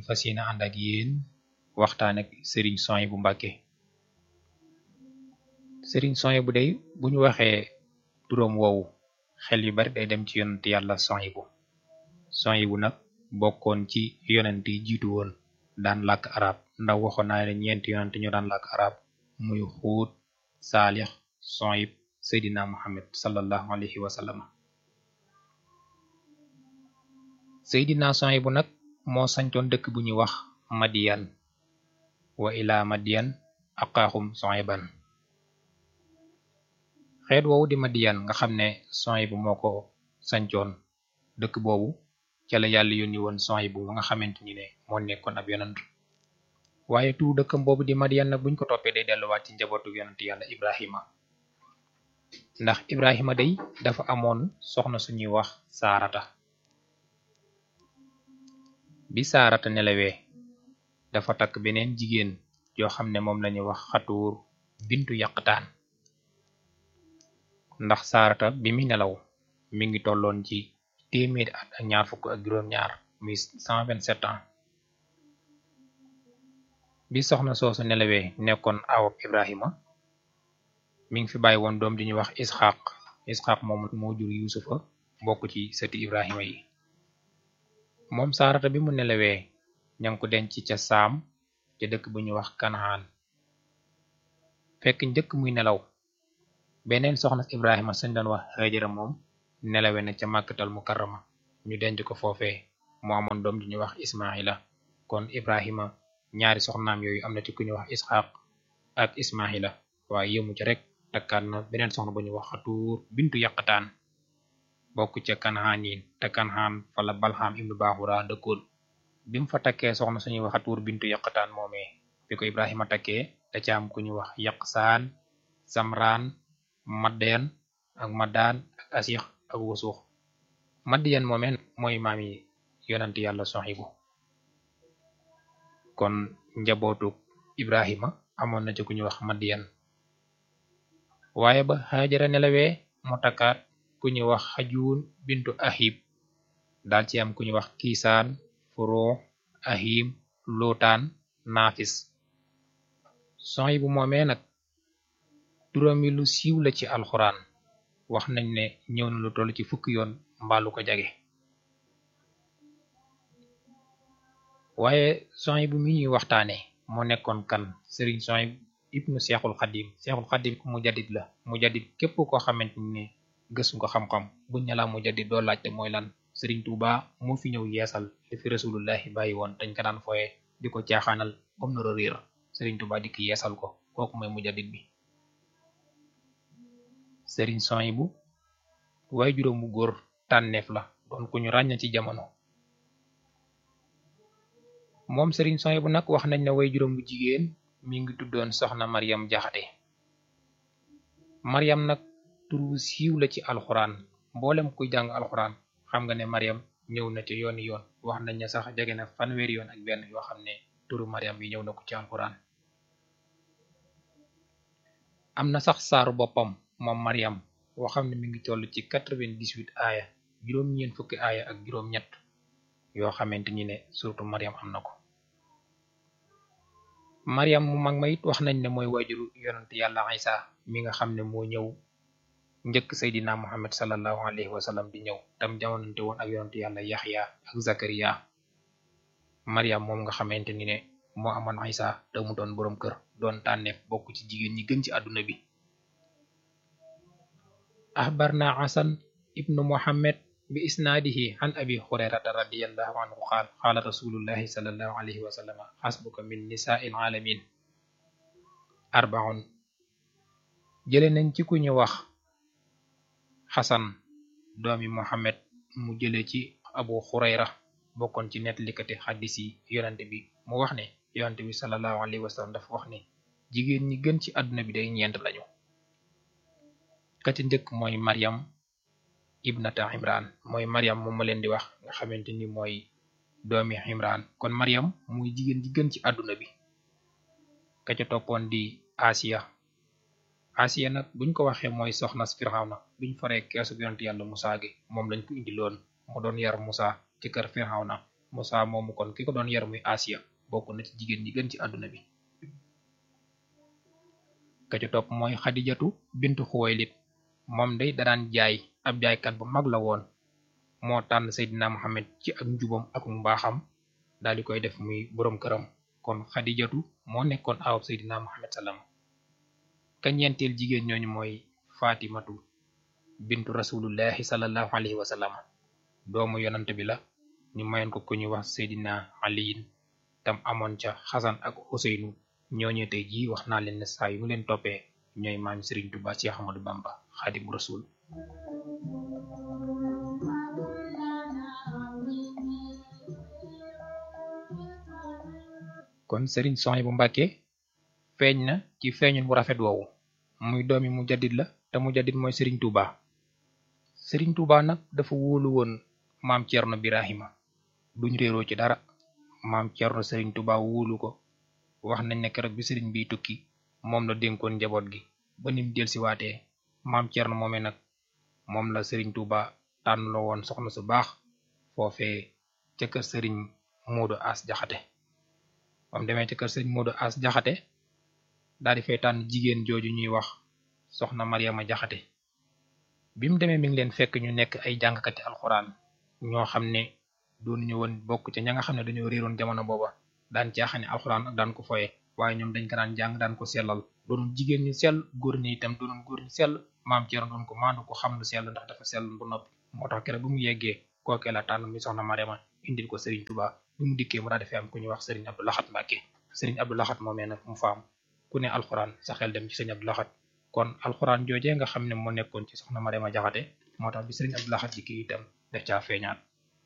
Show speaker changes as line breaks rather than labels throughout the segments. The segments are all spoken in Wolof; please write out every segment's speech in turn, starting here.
fas yéene ànd ak yéen waxtaan ak sëriñ Souhaïbou Mbacké sëriñ Souhaïbou day bu ñu waxee turam woowu xel yu bari day dem ci yonent yàlla Souhaïbou Souhaïbou nag bokkoon ci yonent yi jiitu woon daan làkk arab ndax waxoon naa ne ñeenti yonent ñu daan làkk arab muy xuut saalix Souhaïb seydina muhammad sallallahu alayhi wa sallam seydina Souhaïbou nag moo sañtoon dëkk bu ñuy wax madiyan wa ilaa madiyan aqaaxum Souhaïban xeet woowu di madiyan nga xam ne Souhaïbou moo ko sañcoon dëkk boobu ca la yàlla yónni woon Souhaïbou ba nga xamante ni ne moo nekkoon ab yonant waaye tu dëkkam boobu di madiyan nag buñ ko toppee day delluwaat ci njabootu yonant yàlla ibrahima ndax ibrahima day dafa amoon soxna suñuy wax saarata bi saarata nelawee dafa takk beneen jigéen yoo xam ne moom lañuy wax xatuur bintu yàqtaan ndax saarata bi mi nelaw mi ngi tolloon ci téeméeri at ak ñaar fukk ak juróom-ñaar muy 127 ans bi soxna soosu nelawee nekkoon awab ibrahima mi ngi fi bàyyi woon doom di ñuy wax isxaq isxaq moom moo jur yuusufa bokk ci sëti ibrahima yi moom saarata bi mu nelawee ña ngi ko denc ca saam ca dëkk bu ñuy wax kanaan fekk njëkk muy nelaw beneen soxna ibrahima sañ doon wax hajara moom nelawe na ca màkkatal mukarrama ñu denc ko foofee mu amoon doom di ñuy wax ismaila kon ibrahima ñaari soxnaam yooyu am na ci ku ñuy wax isxaq ak ismaila waaye yëmu ci rek takkaat na beneen soxna bu ñuy wax xatuur bintu yàqataan bokk ca kanaan yi te kanaan fala balxam ibnu baaxura dëkkoon bi mu fa takkee soxna suñuy wax xatuur bintu yàqataan moomee bi ko ibrahima takkee da ca am ku ñuy wax yaqsaan samraan maddeen ak maddaan ak asix ak wasuux maddiyan moomee mooy maam yi yonant yàlla Souhaïbou kon njabootu ibrahima amoon na ci ku ñuy wax madiyan waaye ba xaajara nelawee mu takkaat ku ñuy wax xajuun bintu ahib daal ci am ku ñuy wax kiisaan furoo ahim lootaan naafis Souhaïbou moomee nag turam yi lu siiw la ci alxuraan wax nañ ne ñëw na lu toll ci fukki yoon mbaalu ko jage waaye Souhaïbou mi ñuy waxtaane moo nekkoon kan sëriñ Souhaïbou ibnu seexul xadim seexul xadim ku mu jadit la mu jadit képp koo xamante ni gëstu nga xam-xam buñ ne la mu jadit doo laajte mooy lan sëriñ Tuuba moo fi ñëw yeesal li fi rasulullahi bàyyi woon dañ ko daan fooye di ko caaxaanal comme nara réer sëriñ Tuuba dikk yeesal ko kooku mooy mu jadit bi sëriñ Souhaïbou waaye juróom bu góor tànneef la doon ku ñu ràññ ci jamono moom sëriñ Souhaïbou nag wax nañ ne way juróom bu jigéen mi ngi tuddoon soxna Mariam Jaxate Mariam nag turu siiw la ci alxuraan mboolem kuy jàng alxuraan xam nga ne Mariam ñëw na ci yooni yoon wax nañ ne sax jege na fanweeri yoon ak benn yoo xam ne turu Mariam bi ñëw na ko ci alxuraan am na sax saaru boppam moom Mariam woo xam ne mi ngi toll ci quatre-vingt-dix-huit aaya juróom-ñeent fukki aaya ak juróom-ñett yoo xamante ni ne surtout Mariam am na ko Mariam mu mag ma it wax nañ ne mooy waajuru yonent yàlla Isa mi nga xam ne moo ñëw njëkk Seydina Muhammad sallallahu alayhi wa sallam di ñëw tam jamonante woon ak yonent yàlla Yaxya ak Zakariya Mariam moom nga xamante ni ne moo amoon Isa te mu doon boroom kër doon tànneef bokk ci jigéen ñi gën ci àdduna bi axbarna Hasan ibnu Muhammad bi isnaadihi an abi hurayrata radiyallahu anhu qaal qaala rasulullahi sallallahu alayhi wa sallam xasbuka min nisaa'il alamin arbaun jële nañ ci ku ñu wax xasan doomi Muhammad mu jële ci abu hurayra bokkoon ci nettalikati xaddis yi yonante bi mu wax ne yonante bi sallallahu alayhi wa sallam dafa wax ne jigéen ñi gën ci àdduna bi day ñeent lañu ka ci njëkk mooy Maryam ibnata imran mooy Maryam moom ma leen di wax nga xamante ni mooy doomi imran kon Maryam muy jigéen ji gën ci àdduna bi ka ca toppoon di Asiya Asiya nag buñ ko waxee mooy soxna Firawna biñ faree keesu yonent yàlla Musaa gi moom lañ ko indiloon mu doon yar Musaa ci kër Firawna Musa moomu kon ki ko doon yar muy Asiya bokk na ci jigéen ñi gën ci àdduna bi ka ci topp mooy Xadijatu bintu Xuwaylid moom day daan jaay ab jaaykat bu mag la woon moo tànn Seydina Muhammad ci ak njubam ak mbaaxam daal di koy def muy boroom këram kon Xadijatu moo nekkoon awab Seydina Muhammad salaam ka ñeenteel jigéen ñooñu mooy Fatimatu bintu rasulullahi sallallahu alayhi wa sallam doomu yonant bi la ñu mayoon ko ku ñuy wax Seydina Aliyin tam amoon ca Xasan ak Useynu ñooñu tey jii wax naa leen ne saa yu mu leen toppee ñooy maam Serigne Touba Cheikh Ahmadou Bamba Xaadimu Rasul kon Serigne Souhaïbou Mbacké feeñ na ci feeñun bu rafet woowu muy doomi mu jaddit la te mu jaddit mooy Serigne Touba Serigne Touba nag dafa wóolu woon maam Thierno Birahima duñ réeroo ci dara maam Thierno Serigne Touba wóolu ko wax nañ ne keroog bi Serigne biy tukki moom la dénkoon njaboot gi ba nim del si waatee maam Thierno moomee nag moom la Serigne Touba tànn la woon soxna su baax foofee ca kër Serigne Modou As Jaxate bam demee ca kër Serigne Modou As Jaxate daal di fay tànn jigéen jooju ñuy wax soxna Mariama Jaxate bi mu demee mi ngi leen fekk ñu nekk ay jàngkati alxuraan ñoo xam ne doon ñu woon bokk ca ña nga xam ne dañoo réeroon jamono booba daan caaxane alxuraan ak daan ko foye waaye ñoom dañ ko daan jàng daan ko sellal doonoon jigéen ñu sell góor ñi itam doonoon góor ñu sell maam Thierno doon ko maandu ko xam lu sell ndax dafa sell bu noppi moo tax keroog bu mu yeggee kookee la tànn mi soxna Mariama indil ko Serigne Touba bi mu dikkee mu daal di fi am ku ñuy wax Serigne Abdou Lahat Mbacké Serigne Abdou Lahat moomee nag mu faam ku ne alxuraan sa xel dem ci Serigne Abdou Lahat kon alxuraan joojee nga xam ne moo nekkoon ci soxna Mariama Jaxate moo tax bi Serigne Abdou Lahat dikkee itam def caa feeñaat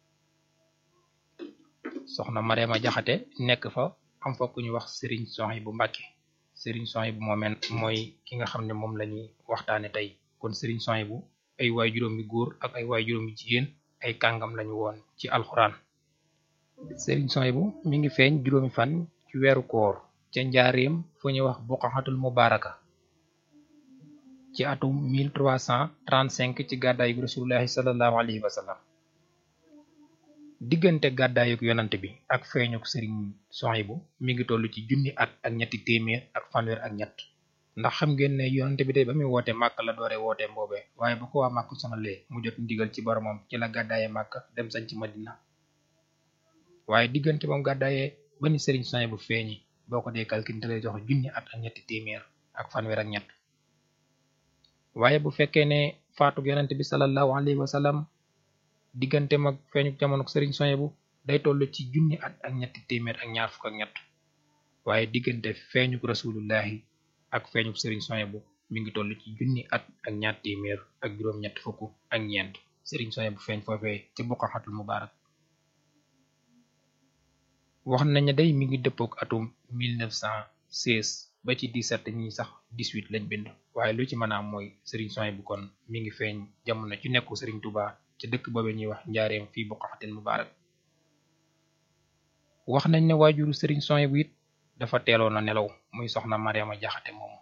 soxna Mariama Jaxate nekk fa am fa ku ñuy wax Serigne Souhaïbou Mbacké Serigne Souhaïbou moomeen mooy ki nga xam ne moom la ñuy waxtaane tey kon Serigne Souhaïbou ay waay juróomi góor ak ay waay juróomi jigéen ay kàngam lañu woon ci alxuraan Serigne Souhaïbou mi ngi feeñ juróomi fan ci weeru koor ca njaareem fu ñuy wax buqaxatul mubaraka ci atum 1335 ci gàddaayu rasulullahi sallallahu alayhi wa sallam diggante gàddaayuk yonant bi ak feeñuk Serigne Souhaïbou mi ngi toll ci junni at ak ñetti téeméer ak fanweer ak ñett ndax xam ngeen ne yonante bi tey ba muy woote màkk la doore woote mboobe waaye bu ko waa màkk sonalee mu jot ndigal ci boromam ci la gàddaaye màkk dem sañ ci madina waaye diggante moom gàddaayee ba ni Serigne Souhaïbou feeñi boo ko dee calcul te lay jox junni at ak ñetti téeméer ak fanweer ak ñett waaye bu fekkee ne faatug yonante bi sallallahu alayhi wa sallam diggante mag feeñu jamono Serigne Souhaïbou day toll ci junni at ak ñetti téeméer ak ñaar fukk ak ñett waaye diggante feeñu rasulullahi ak feeñu Serigne Souhaïbou mi ngi toll ci junni at ak ñaar téeméer ak juróom-ñett fukk ak ñeent Serigne Souhaïbou feeñ foofee ci buqaxatul mubarak wax nañ ne day mi ngi dëppook atum 1916 ba ci 17 ñi sax 18 lañ bind waaye lu ci mën a am mooy Serigne Souhaïbou kon mi ngi feeñ jamono ci nekku Serigne Touba ci dëkk boobee ñuy wax njaareem fii buqaxatil mubarak wax nañ ne waajuru Serigne Souhaïbou it dafa teeloon a nelaw muy soxna Mariama Jaxate moomu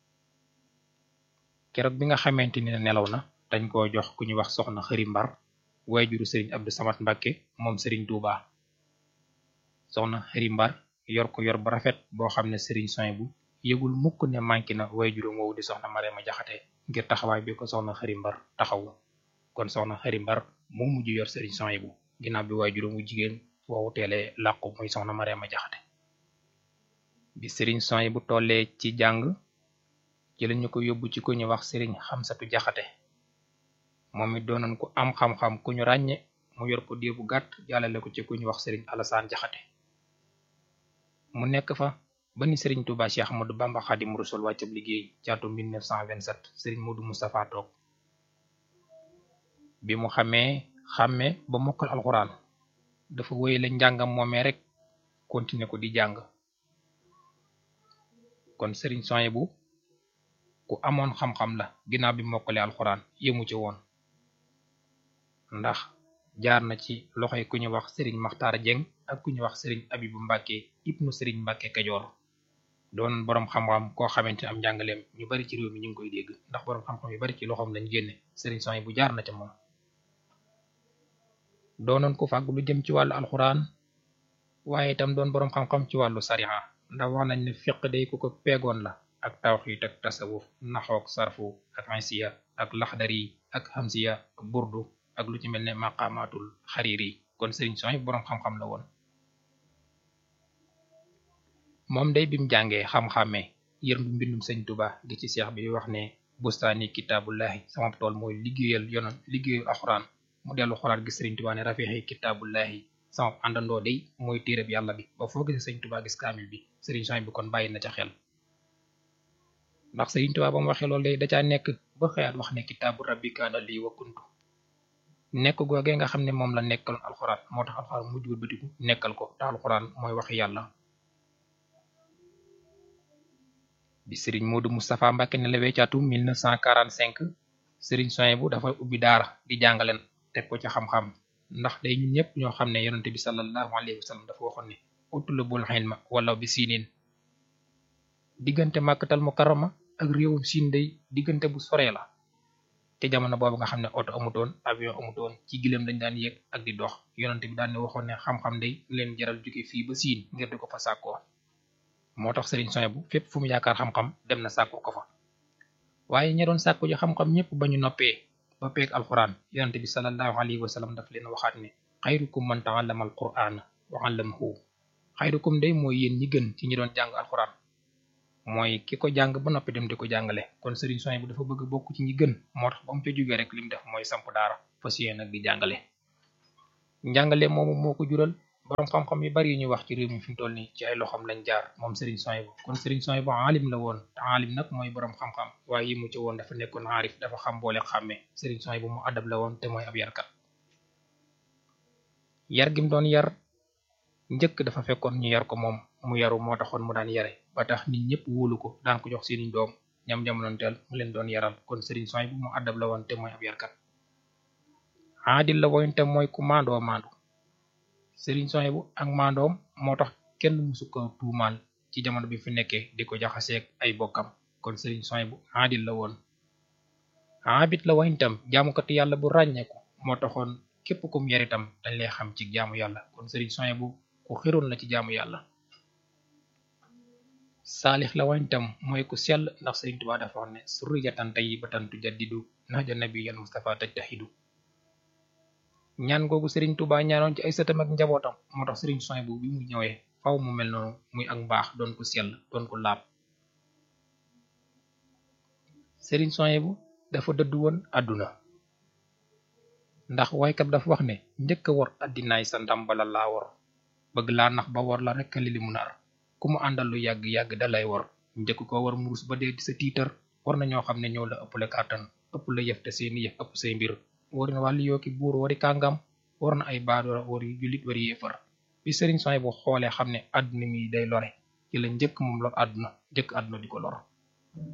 keroog bi nga xamante ni nelaw na dañ koo jox ku ñu wax soxna xëri mbar waajuru Serigne Abdou Samad Mbacké moom Serigne Touba soxna xëri mbar yor ko yor bu rafet boo xam ne Serigne Souhaïbou yëgul mukk ne manqué na waajuram woowu di soxna Mariama Jaxate ngir taxawaay bi ko soxna xëri mbar taxawu kon soxna xëri mbar moo mujj yor Serigne Souhaïbou ginnaaw bi waajuram wu jigéen woowu teelee làqu muy soxna Mariama Jaxate bi Serigne Souhaïbou tollee ci jàng ci lañu ko yóbbu ci ku ñu wax Serigne Xamsatu Jaxate moom it doonoon ku am xam-xam ku ñu ràññe mu yor ko diir bu gàtt jàllale ko ci ku ñu wax Serigne Alassane Jaxate mu nekk fa ba ni Serigne Touba Cheikh Ahmadou Bamba Xaadimu Rasuul wàccab liggéey ci atum 1927 Serigne Modou Moustapha toog bi mu xamee xàmme ba mokkal alxuraan dafa wéyale njàngam moomee rek continuer ko di jàng kon Serigne Souhaïbou ku amoon xam-xam la ginnaaw bi mokkale alxuraan yëmu ci woon ndax jaar na ci loxoy ku ñu wax Serigne Makhtar Dieng ak ku ñu wax Serigne Abibu Mbàkke ibnu Serigne Mbàkke Kajoor doon boroom xam-xam koo xamante am njàngaleem ñu bari ci réew mi ñu ngi koy dégg ndax boroom xam-xam yu bari ci loxoom lañ génne Serigne Souhaïbou jaar na ca moom doonoon ko fàgg lu jëm ci wàllu alxuraan waaye itam doon boroom xam-xam ci wàllu sariha ndax wax nañ ne fiq day ku ko peegoon la ak tawxiit ak tasawuf naxook sarfu ak insiya ak laxdari ak hamsiya ak burdu ak lu ci mel ne maqamatul xariiri kon sëriñ soy boroom xam-xam la woon moom day bim jàngee xam-xamee yërndu mbindum sëñ tuba gi ci seex bi wax ne bustaani kitaabullahi sama tool mooy liggéeyal yonon liggéeyal alxuraan mu dellu xolaat gi sëriñ tuba ne rafixi kitaabullahi sama àndandoo day mooy téereb yàlla bi ba foo gisee sëñ tuba gis kaamil bi sëriñ soy bi kon bàyyi na ca xel ndax sëriñ tuba ba mu waxee loolu day da caa nekk ba xëyaat wax ne kitaabu rabbi kaana lii wa kuntu nekk googee nga xam ne moom la nekkaloon alxuraan moo tax alxuraan mujj wëlbatiku nekkal ko te alxuraan mooy waxi yàlla bi sëriñ Modou Moustapha Mbacke ne la weccaatu 1945 sëriñ soin bu dafa ubbi daara di jàngaleen teg ko ci xam-xam ndax day ñun ñëpp ñoo xam ne yonente bi sallallahu alayhi wa sallam dafa waxoon ne utlubul ilma walaw bi siinin diggante màkkatal mukarrama ak réewum siin day diggante bu soree la te jamono boobu nga xam ne oto amutoon avion amutoon ci gileem dañ daan yéeg ak di dox yonente bi daan ne waxoon ne xam-xam day leen jaral jóge fii ba siin ngir di ko fa sàkkoo moo tax sëriñ soin bu fépp fu mu yaakaar xam-xam dem na sàkku ko fa waaye ña doon sàkku ji xam-xam ñëpp ba ñu noppee ba peeg alquran yonente bi sallallahu alayhi wa sallam daf leen waxaat ne xayrukum man ta'allama alquran wa 'allamahu xayrukum day mooy yéen ñi gën ci ñi doon jàng alquran mooy ki ko jàng ba noppi dem di ko jàngale kon sëriñ soin bu dafa bëgg bokk ci ñi gën moo tax ba mu fa jógee rek li mu def mooy samp daara fas yéene nag di jàngale njàngale moomu moo ko jural boroom xam-xam yu bari yu ñuy wax ci réew mi fi mu toll nii ci ay loxoom lañ jaar moom Serigne Souhaïbou kon Serigne Souhaïbou aalim la woon te aalim nag mooy boroom xam-xam waaye yi mu ci woon dafa nekkoon aarif dafa xam boole xàmmee Serigne Souhaïbou mu adab la woon te mooy ab yarkat yar gi mu doon yar njëkk dafa fekkoon ñu yar ko moom mu yaru moo taxoon mu daan yare ba tax nit ñëpp wóolu ko daan ko jox seeni doom ñam jamonoonteel mu leen doon yaral kon Serigne Souhaïbou mu adab la woon te mooy ab yarkat aadil la woon te mooy ku maandoo maandu sëriñ Souhaïbou ak maandoom moo tax kenn musu ko tuumaal ci jamono bi fi nekkee di ko jaxaseeg ay bokkam kon sëriñ Souhaïbou aadil la woon abit la woon itam jaamukati yàlla bu ràññeeku moo taxoon képp kum yar itam dañ lay xam ci jaamu yàlla kon sëriñ Souhaïbou ku xiroon la ci jaamu yàlla saalix la woon itam mooy ku sell ndax sëriñ Tuubaa dafa wax ne surriyatan tayyibatan tujaddidu nahja nabiyal Mustafa tajtahidu ñaan googu Serigne Touba ñaanoon ci ay sëtam ak njabootam moo tax Serigne Souhaïbou bi mu ñëwee faw mu mel noonu muy ak mbaax doon ko sell doon ko laab Serigne Souhaïbou dafa dëddu woon àdduna ndax waykat dafa wax ne njëkk a wor addinaay sa ndam bala laa wor bëgg laa nax ba wor la rek li li mu nar ku mu àndal lu yàgg-yàgg dalay wor njëkk ko war murus ba dee di sa tiitar war na ñoo xam ne ñoo la ëppale kàttan ëpp la yëf te seeni yëf ëpp say mbir wari na wàllu yooki buur wari kàngam war na ay baadoora wari jullit wari yéefar bi sëriñ Souhaïbou xoolee xam ne àdduna mi day lore ci la njëkk moom lor àdduna njëkk àdduna di ko lor